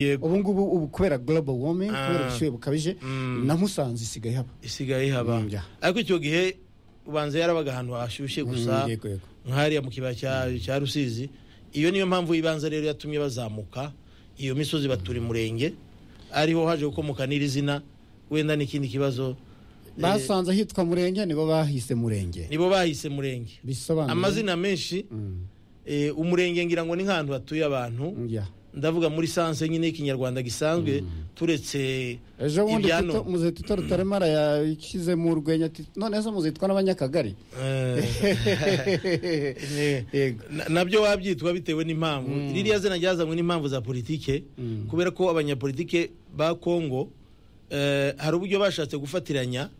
yego ubu ngubu ubu kubera global warming kubera Ah. ubushyuhe bukabije Mm. na musanze isigaye haba isigaye haba Mm, yeah. ariko icyo gihe ubanza yarabaga ahantu hashyushye gusa Mm, yego, yego. nk'ahariya mu kibaya cya- cya rusizi iyo niyo mpamvu y'ibanza rero yatumye bazamuka iyo misozi batura umurenge ariho haje gukomoka n'iri zina wenda n'ikindi kibazo basanze hitwa murenge nibo bahise murenge nibo bahise murenge bisobanuye amazina menshi Mm, eh, umurenge ngira ngo ni nk'ahantu hatuye abantu yeah. ndavuga muri sanse nyine y'ikinyarwanda gisanzwe turetse ejo bundi Ibyano. Tito- muzitito rutaremara yashyizemo urwenya ati none se muzitwa n'abanyakagari Eh, Yego. na- nabyo wabyitwa bitewe n'impamvu ririya zina ryazanywe n'impamvu za politike kubera ko abanyapolitike ba kongo eh, hari uburyo bashatse gufatiranya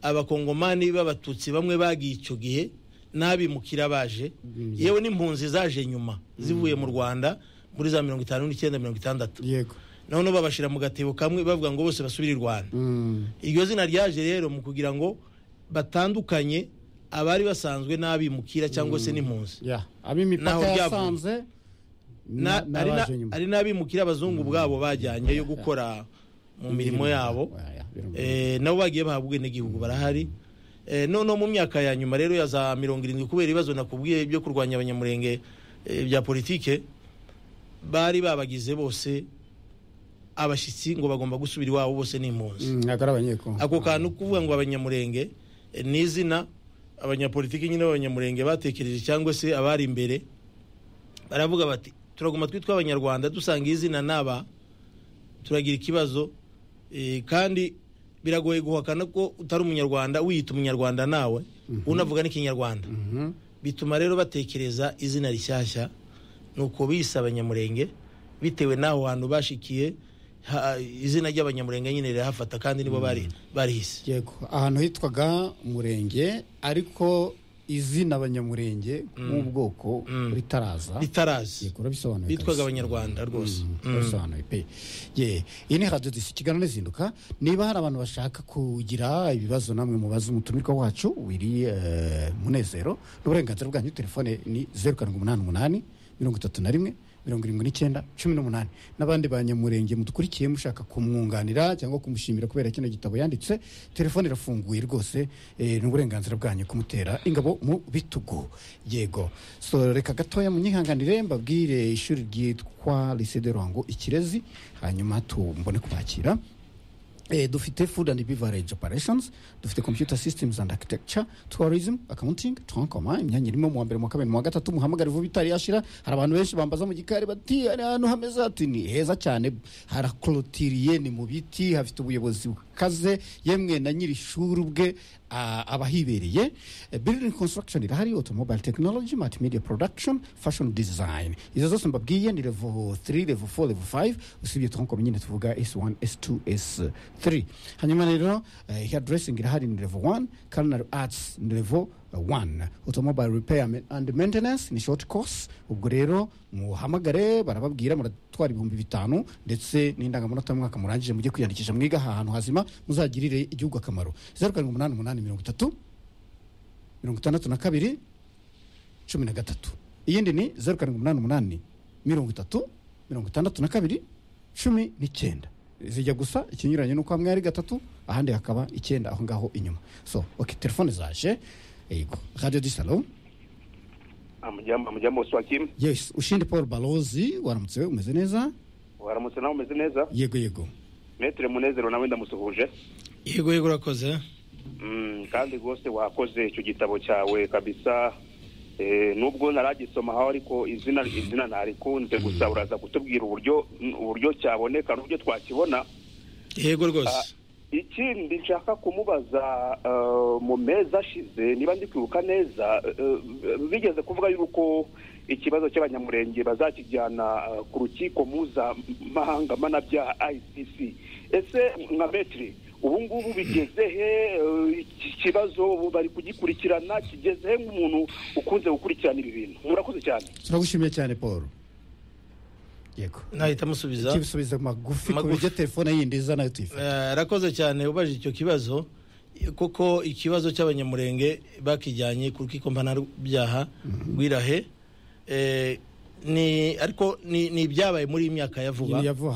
abakongomani b'abatutsi bamwe bagiye icyo gihe n'abimukira baje yewe n'impunzi zaje nyuma zivuye mu rwanda muri za mirongo itanu n'icyenda mirongo itandatu yego noneho babashyira mu gatebo kamwe bavuga ngo bose basubire i rwanda Mm, iryo zina ryaje rero mu kugira ngo batandukanye abari basanzwe n'abimukira cyangwa se n'impunzi yeah. ab'imipaka Naho ryavuye. yasanze Na- na- ari na- n'abaje nyuma. ari n'abimukira abazungu bwabo bajyanye yo gukora mu mirimo yabo Yeah, yeah, birumvikana. Eh, nabo bagiye bahabwa ubwenegihugu barahari Eh, noneho mu myaka ya nyuma rero ya za mirongo irindwi kubera ibibazo nakubwiye byo kurwanya abanyamurenge eh, bya politike bari babagize bose abashyitsi ngo bagomba gusubira iwabo bose n'impunzi Mm, ntabwo ari abanyekongo ako kantu kuvuga ngo abanyamurenge eh, ni izina abanyapolitiki nyine b'abanyamurenge batekereje cyangwa se abari imbere baravuga bati turaguma twitwa abanyarwanda dusanga izina n'aba turagira ikibazo eh, kandi biragoye guhakana ko utari umunyarwanda wiyita umunyarwanda nawe unavuga n'ikinyarwanda Mhm. bituma rero batekereza izina rishyashya nuko bise abanyamurenge bitewe n'aho hantu bashikiye ha, izina ry'abanyamurenge nyine rirahafata kandi nibo bari barihise yego ahantu hitwaga murenge ariko izina abanyamurenge nk'ubwoko ritaraza ritarazi yego urabisobanuye bitwaga kabisa. abanyarwanda rwose Mm, urabisobanuye pe ye iyi ni radiyo disi kiganiro izinduka niba hari abantu bashaka kugira ibibazo namwe mubaze umutumirwa wacu wiri eh, munezero n'uburenganzira bwanyu telefone ni zeru karindwi umunani umunani mirongo itatu na rimwe mirongo irindwi n'icyenda cumi n'umunani n'abandi banyamurenge mudukurikiye mushaka kumwunganira cyangwa kumushimira kubera kino gitabo yanditse telefone irafunguye rwose eh, n'uburenganzira bwanyu kumutera ingabo mu bitugu yego so reka gatoya munyihanganire mbabwire ishuri ryitwa lycée de Ruhango ikirezi hanyuma tumbone kubakira Eh, dufite food and beverage operations dufite computer systems and architecture tourism accounting trankoma imyanya irimo mu wa mbere mu wa kabiri mu wa gatatu muhamagare vuba itari yashira hari abantu benshi bambaza mu gikari bati ari ahantu hameze hati ni heza cyane harakorotiriye ni mu biti hafite ubuyobozi bukaze yemwe na nyiri ishuri ubwe ah, abahibereye Eh, building construction irahari automobile technology multimedia production fashion design izo zose mbabwiye ni level 3 level 4 level 5 usibye trankoma nyine tuvuga s1 s2 s3 hanyuma rero eh, hair dressing irahari ni level 1 culinary arts ni level 1 automobile repair ma- and maintenance ni short course ubwo rero muhamagare barababwira muratwara ibihumbi bitanu ndetse n'indangamanota y'umwaka murangije mujye kwiyandikisha mwiga aha hantu hazima muzagirire igihugu akamaro zeru karindwi umunani umunani mirongo itatu mirongo itandatu na kabiri cumi na gatatu iyindi ni zeru karindwi umunani umunani mirongo itatu mirongo itandatu na kabiri cumi n'icyenda zijya gusa ikinyuranye nuko hamwe ari gatatu ahandi hakaba icyenda aho ngaho inyuma so ok telefone zaje yego radio du salon amujyamo amujyamo swakim yes ushindi paul balozi waramutse we umeze neza waramutse nawe umeze neza yego yego metere munezero nawe ndamusuhuje yego yego urakoze Mm, kandi rwose wakoze icyo gitabo cyawe kabisa Eh, nubwo naragisoma aho ariko izina izina ntarikunze gusa uraza kutubwira uburyo uburyo cyaboneka n'uburyo twakibona yego rwose ikindi nshaka kumubaza eh, mu mezi ashize niba ndi kwibuka neza eh, bigeze kuvuga yuko ikibazo cy'abanyamurenge bazakijyana eh, ku rukiko mpuzamahanga mpanabyaha ICC ese nka metri ubu ngubu bigeze he eh, iki kibazo ubu bari kugikurikirana kigeze he nk'umuntu ukunze gukurikirana ibi bintu murakoze cyane turagushimiye cyane paul yego nahita amusubiza kibisubiza magufi ku Magufi. buryo telefone yindi iza nayo tuyifata Eh, arakoze cyane ubaje icyo kibazo kuko ikibazo cy'abanyamurenge bakijyanye ku rukiko mpanabyaha rw'irahe Eh, ni ariko ni ni ibyabaye muri iyi myaka ya vuba ya vuba